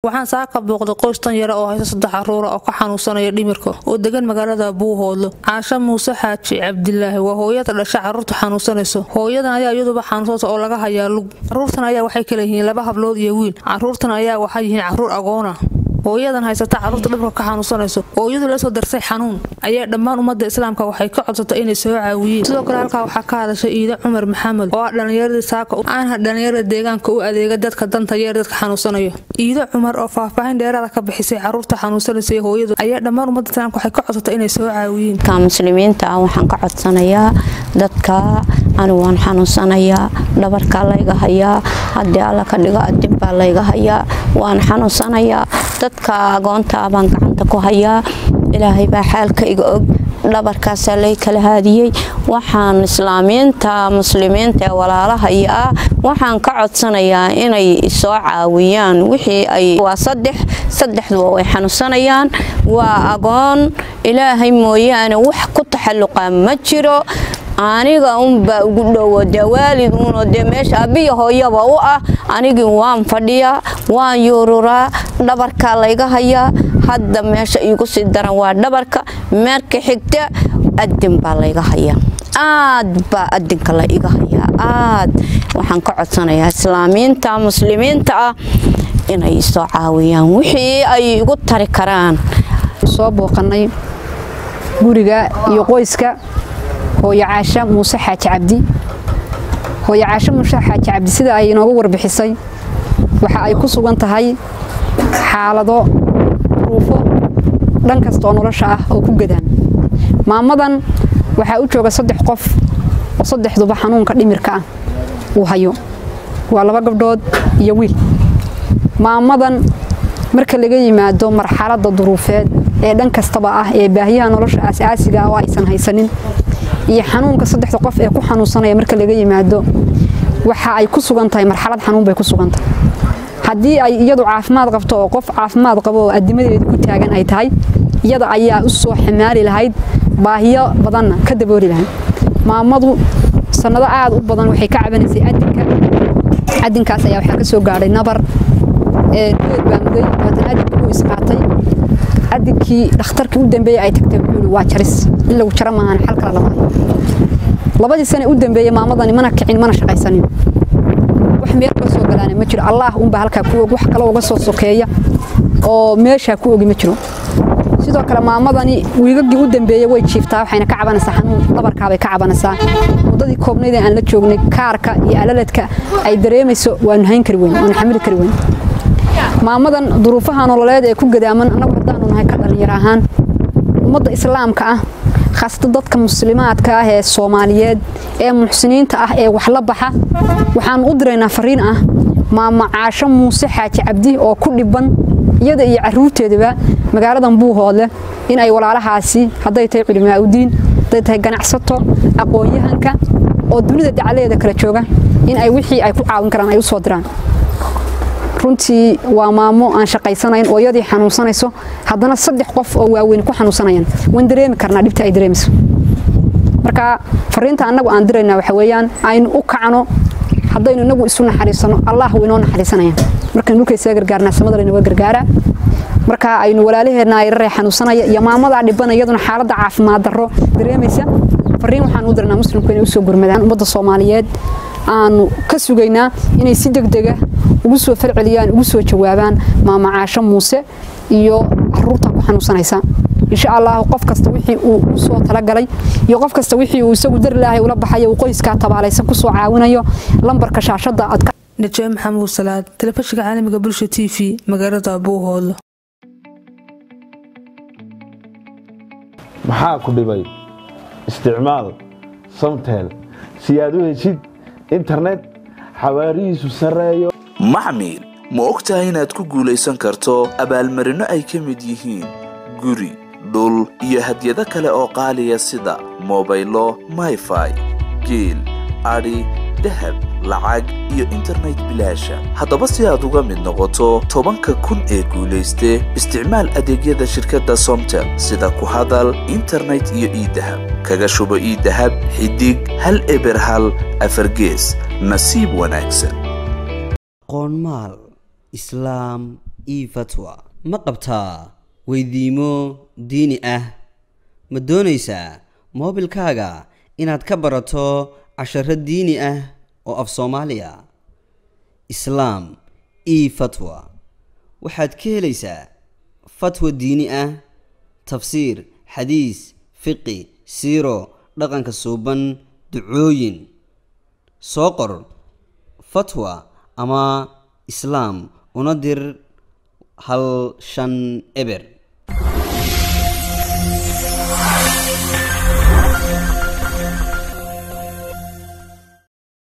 waxaan saa ka booqday qoys tan yara oo haysta saddex caruura oo ka xanuunsanaya dhimirka oo degan magaalada buuhoodlo caasho muuse xaaji cabdilaahi waa hooyada dhasha caruurta xanuunsanayso hooyadan ayaa iyaduba xanuunsanta oo laga hayaa lug caruurtan ayaa waxay kala yihiin laba hablood iyo wiil caruurtan ayaa waxay yihiin caruur agoona hooyadan haysata caruurta dhibka ka xanuunsanayso oo iyadu la soo darsay xanuun ayaa dhammaan ummadda islaamka waxay ka codsatay inay soo caawiyeen sidoo kale halkaa waxaa ka hadashay iida cumar maxamed oo ah dhallinyaradii saaka aanha dhallinyarada deegaanka u adeega dadka danta yeer dadka xanuunsanaya iida cumar oo faahfaahin dheeraada ka bixisay caruurta xanuunsanaysa iyo hooyadu ayaa dhammaan ummadda islaamka waxay ka codsatay inay soo caawiyeen ka muslimiinta ah waxaan ka codsanayaa dadka anigu waan xanuunsanayaa dhabarkaa layga hayaa haddii alla ka dhigo adib baa layga hayaa waan xanuunsanayaa dadka agoontaa baan gacanta ku hayaa ilaahay baa xaalka iga og dhabarkaasaa lay kala haadiyey waxaan islaamiinta muslimiinta ee walaalahaya ah waxaan ka codsanayaa inay soo caawiyaan wixii ay waa saddex saddexduba way xanuunsanayaan waa agoon ilaahay mooyaane wax ku taxalluqa ma jiro aniga unbaa ugu dhowo dee waalid uunoo dee meesha abiya hooyaba u ah anigii waan fadhiyaa waan yuururaa dhabarkaa layga hayaa hadda meesha iigu sii daran waa dhabarka meerka xigta adin baa layga hayaa aad baa adinka la iga hayaa aad waxaan ka codsanayaa islaamiinta muslimiinta ah inay soo caawiyaan wixii ay igu tari karaan soo booqanay guriga iyo qoyska hooyo caasho muuse xaaji cabdi hooyo caasho muuse xaaji cabdi sida ay inoogu warbixisay waxa ay ku sugan tahay xaalado ruufo dhan kasta oo nolosha ah oo ku gadaan maamadan waxaa u jooga saddex qof oo saddexduba xanuunka dhimirka ah uu hayo waa laba gabdhood iyo wiil maamadan marka laga yimaado marxaladda duruufeed ee dhan kastaba ah ee baahiyaha nolosha asaasiga ah oo aysan haysanin iyo xanuunka saddexda qof ee ku xanuunsanaya marka laga yimaado waxa ay ku sugan tahay marxalad xanuun bay ku sugan tahay haddii ay iyadu caafimaad qabto oo qof caafimaad qabo oo adimadeedu ku taagan ay tahay iyada ayaa u soo xamaali lahayd baahiyo badanna ka dabooli lahayd maamadu sannado aad u badan waxay ka cabanaysay adinka adinkaas ayaa waxaa ka soo gaadhay nabar dood baa muday waatan adinka uu isqaatay adinkii dhakhtarkii u dambeeyey ay tagtay wuxuu waa jaris in lagu jaro maahan xal kale lama hayo labadii sane u dambeeyey maamadani mana kicin mana shaqaysanin wax meel ka soo galaana ma jiro allah unbaa halkaa ku og wax kale uga soo sokeeya oo meeshaa ku ogi ma jiro sidoo kale maamadani wiigagii u dambeeyey way jiiftaa waxayna ka cabanaysaa xanuun dhabarkaabay ka cabanaysaa muddadii koobnayd ee aan la joognay kaarka iyo alaladka ay dareemayso waanu hayn kari weyn waanu xamili kari weyn maamadan duruufaha nololeed ee ku gadaaman annagu haddaanu nahay ka dhallinyar ahaan ummadda islaamka ah khaasata dadka muslimaadka ah ee soomaaliyeed ee muxsiniinta ah ee wax la baxa waxaanu u diraynaa fariin ah maama caasho muuse xaaji cabdi oo ku dhiban iyada iyo caruurteedaba magaaladan buuhoodle in ay walaalahaasi hadday tahay culimaauddiin hadday tahay ganacsato aqoon-yahanka oo dunida dacaladeeda kala jooga in ay wixii ay ku caawin karaan ay u soo diraan runtii waa maamo aan shaqaysanayn oo iyadii xanuunsanayso haddana saddex qof oo waaweyn ku xanuunsanayaan waan dareemi karnaa dhibta ay dareemayso marka fariinta annagu aan diraynaa waxa weeyaan aynu u kacno haddaynu inagu isu naxariisano allah wuu inoo naxariisanayaan markaynu dhulkaysaga gargaarnaa samada laynaga gargaaraa marka aynu walaalaheenna yararee xanuunsanaya iyo maamadaa dhiban iyaduna xaaladda caafimaad darro dareemaysa fariin waxaan u diraynaa muslimku inay usoo gurmadaan ummadda soomaaliyeed aanu ka sugaynaa inay si degdega ugu soo falceliyaan ugu soo jawaabaan maama caasho muuse iyo caruurta ku xanuunsanaysa insha allah qof kasta wixii uu usoo talagalay iyo qof kasta wixii uu isagu dar ilaahay ula baxayo uu qoyskaa tabaalaysan kusoo caawinayo lambarka shaashadda aad ka najaaye maxamuud salaad telefishinka caalamiga bulsha t v magaalada buuhoodlo maxaa ku dhibay isticmaal samtel si aad u heshid internet xawaarihiisu sarreeyo maxmil ma og tahay inaad ku guulaysan karto abaalmarinno ay ka mid yihiin guri dhul iyo hadyado kale oo qaaliya sida mobaylo mayfai geel adhi dahab lacag iyo internet bilaasha haddaba si aad uga mid noqoto tobanka kun ee guulayste isticmaal adeegyada shirkadda somtel sida ku hadal internet iyo iidahab kaga shubo iidahab xidig hal eber hal afargees nasiib wanaagsan qoonmaal islaam e fatwa ma qabtaa weydiimo diini ah ma doonaysaa moobilkaaga inaad ka barato casharo diini ah oo af soomaaliya islaam e fatwa waxaad ka helaysaa fatwa diini ah tafsiir xadiis fiqi siiro dhaqanka suuban ducooyin soo qor fatwa ama islaam una dir hal shan eber